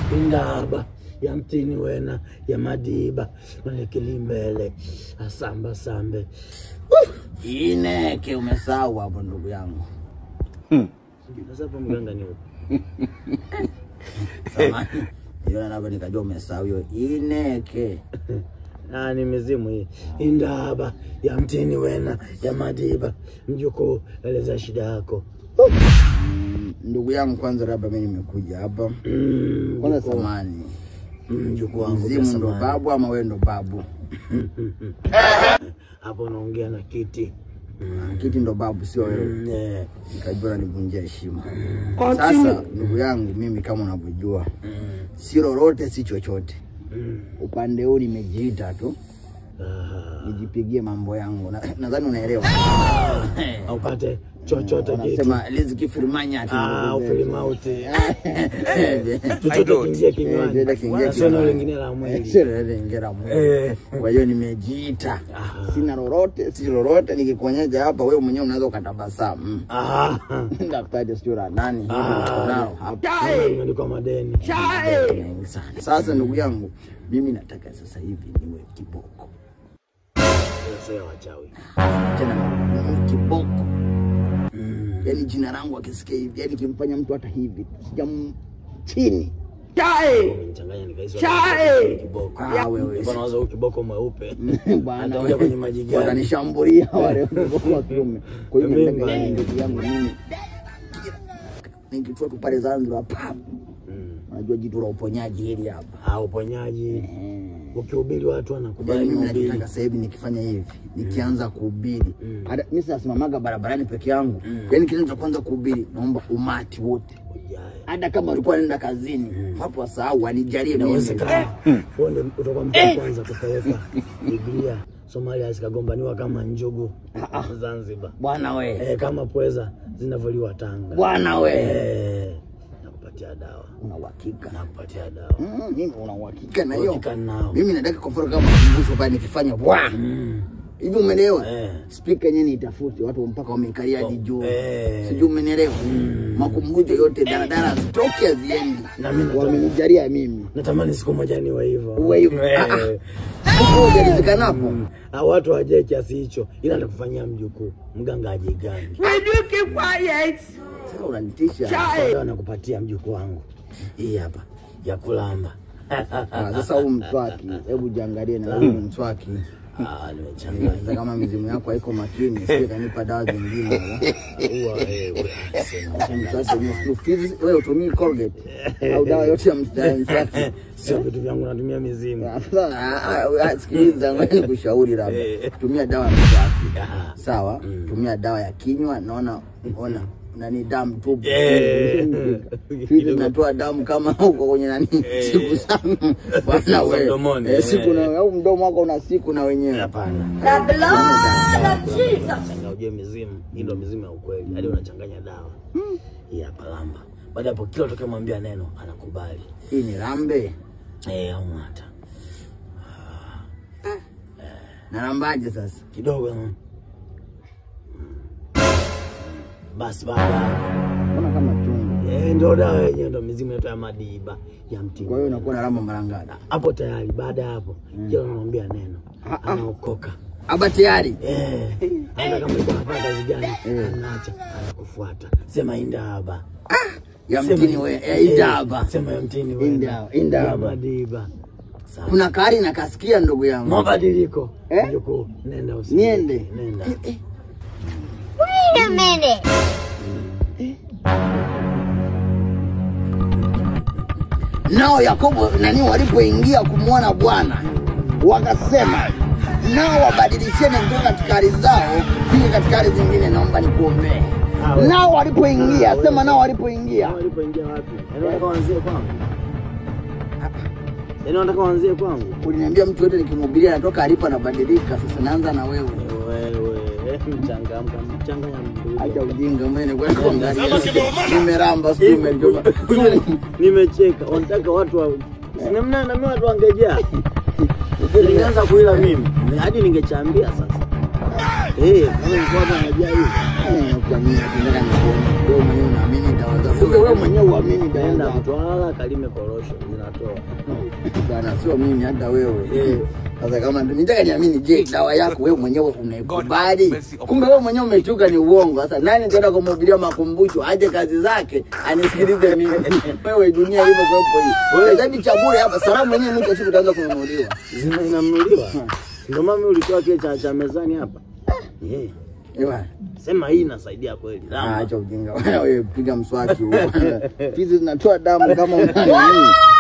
indaba ya mtini wena ya madiba manekilimbele asamba sambe Ineke umesahau hapo ndugu yangu. sasa hapo mganga ni upi? Samahani. Hiyo napa nikajua umesahau hiyo ineke. Ah, ni mizimu hii indaba ya mtini wena ya madiba mjukuu eleza shida yako Mm, Ndugu yangu kwanza labda mimi nimekuja hapa. Mm, Kwanza samani. mjukuu wangu Mzimu ndo kasamani. babu ama wewe ndo babu? hapo unaongea na kiti Kiti ndo babu sio wewe. Mm, eh, Nikajua nanivunjia heshima. Sasa ndugu yangu mimi kama unavyojua si lolote si chochote. mm, Upande huu nimejiita tu ah, nijipigie mambo yangu. Na- Nadhani unaelewa. upate chochote kitu Wanasema riziki firimanya ati Ah, ufilimauti Eh, chochote kiingie kinywani chochote kiingie Na sio neno kinywani. lingine la mwili Sio lolote ngera Mungu. Eh. Kwa hiyo nimejiita, sina lolote, si lolote. Nikikuonyesha hapa, wewe mwenyewe unaweza ukatabasamu. Ah, Daftari sio la nani, hili niko nalo hapa. imeandikwa madeni Mengi sana. Sasa ndugu yangu, mimi nataka sasa hivi niwe kiboko sio ya wachawi tena, niwe kiboko yaani jina langu akisikia hivi, yaani kimfanya mtu hata hivi sijam chini umenichanganya nikahisi Chai! kiboko Ah, wewe. Nilikuwa nawaza huyu kiboko mweupe Bwana Atakuja wewe, kwenye maji gani? watanishambulia wale watoto wa kiume. Kwa hiyo Mimi nataka bwana. ndugu yangu mimi nikitua tu pale Zanzibar pap, Mm. unajua jitu la uponyaji hili hapa. Ah, uponyaji ukihubiri watu wanakubali Yaani mimi mahubiri nachotaka sasa hivi nikifanya hivi, nikianza kuhubiri, hata mimi sinasimamaga barabarani peke yangu, yaani kitendo cha kwanza kuhubiri, naomba umati wote, ujae hata kama walikuwa wanaenda kazini, hapo wasahau, wanijalie mimi. inawezekana huo ndio utakuwa mtu wa kwanza kupeleka Biblia Somalia zikagombaniwa kama njugu Zanzibar Bwana we, eh, kama pweza zinavyoliwa Tanga bwana we, eh, nakupatia dawa una uhakika nakupatia dawa Mm, mimi una uhakika na hiyo? Uhakika nao. Mimi nataka kwa mfano kama makumbusho pale nikifanya bwa Mm. hivi, umenielewa? Eh. Spika yenyewe niitafute, watu mpaka wameikalia hadi juu, eh. sijui umenielewa? Makumbusho yote daladala zitoke haziendi, Na mimi nataka- wamenijalia mimi natamani siku moja niwe hivyo Uwe hivyo. Eh. Ah, Huko hujalizikanapo. Ah, watu waje kiasi hicho ila nakufanyia mjukuu mganga ajigangi Sasa unanitisha. dawa nakupatia mjukuu wangu hii hapa ya kulamba Ah, Sasa huu mswaki, hebu jiangalie na huu mswaki. Ah, nimechanganya Sasa kama mizimu yako haiko makini, sije kanipa dawa zingine. Huwa, eh, we- sema. Mswaki wenyewe si ufizi, wewe utumii Colgate au dawa yote ya msta- mswaki. sio vitu vyangu natumia mizimu Sasa, ah, ah, sikiliza, ngoja nikushauri labda. Eh. Tumia dawa ya mswaki. Ah, Sawa? Tumia dawa ya kinywa, naona ona nani damu tupu. Eh. Hivi zinatoa damu kama huko kwenye nani siku zangu bwana Siku za wewe. mdomoni, Eh, siku eh. na au mdomo wako una siku na wenyewe. hapana The blood of Jesus. Changa ujue mizimu hii ndo mizimu ya ukweli hadi unachanganya dawa hii hapa lamba baada ya hapo kila utakayemwambia neno anakubali Hii ni lambe. eh au hata Na lambaje sasa? kidogo mm. basi baada ya hapo, Mbona kama chungu? eh, ndio dawa yenyewe ndo mizimu yetu ya madiba ya mtini Kwa hiyo unakuwa na lamba mara ngapi? hapo tayari baada ya hapo kila unamwambia neno anaokoka Aba tayari. eh hata kama ulikuwa unafanya kazi gani anaacha anakufuata sema indaba Ya Sema- mtini wewe, ya indaba. sema ya mtini wewe Inda- indaba. ya madiba sawa Kuna kari na kasikia ndugu yangu. mabadiliko Eh? mjukuu nenda usi Niende. nenda Wait a minute. Nao Yakobo nani walipoingia kumwona Bwana wakasema nao wabadilisheni kutoka katika hali zao pia katika hali zingine, naomba nikuombee. Awe. Nao walipoingia, sema nao walipoingia, walipoingia wapi yaani wanataka waanzie kwangu yaani wanataka waanzie kwangu uliniambia mtu yote nikimhubiria anatoka alipo anabadilika. Sasa naanza na wewe. wewe mchangamka mchanganya Acha mbuzi ujinga mbele kwa kuangalia. Nimeramba sijui umelijoba. nimecheka wanataka watu wa namna na mimi watu wangejaa ningeanza kuila mimi hadi ningechambia sasa eh kama nilikuwa hapa najaa hivi Eh, kwa nini nataka nikuone? Wewe mwenyewe unaamini dawa zako kumbe wewe mwenyewe uamini dawa Nenda zako. Mtwara kalime korosho zinatoa. bwana, sio mimi, hata wewe. Sasa kama ndio nitaka niamini, je, dawa yako wewe mwenyewe unaikubali? Kumbe wewe mwenyewe umechuka ni uongo. Sasa nani nitaenda kumhubiria makumbusho aje kazi zake anisikilize mimi? Wewe dunia hivyo kwepo hii. Wewe zaidi cha bure hapa, salamu mwenyewe mwisho wa siku utaanza kununuliwa. Zina inanunuliwa. Ndio mami ulitoa kile cha cha mezani hapa. Eh. Ewa, Sema hii inasaidia kweli. ah, Lama. acha ujinga. Wewe piga mswaki huo. Fizi zinatoa damu kama una nini?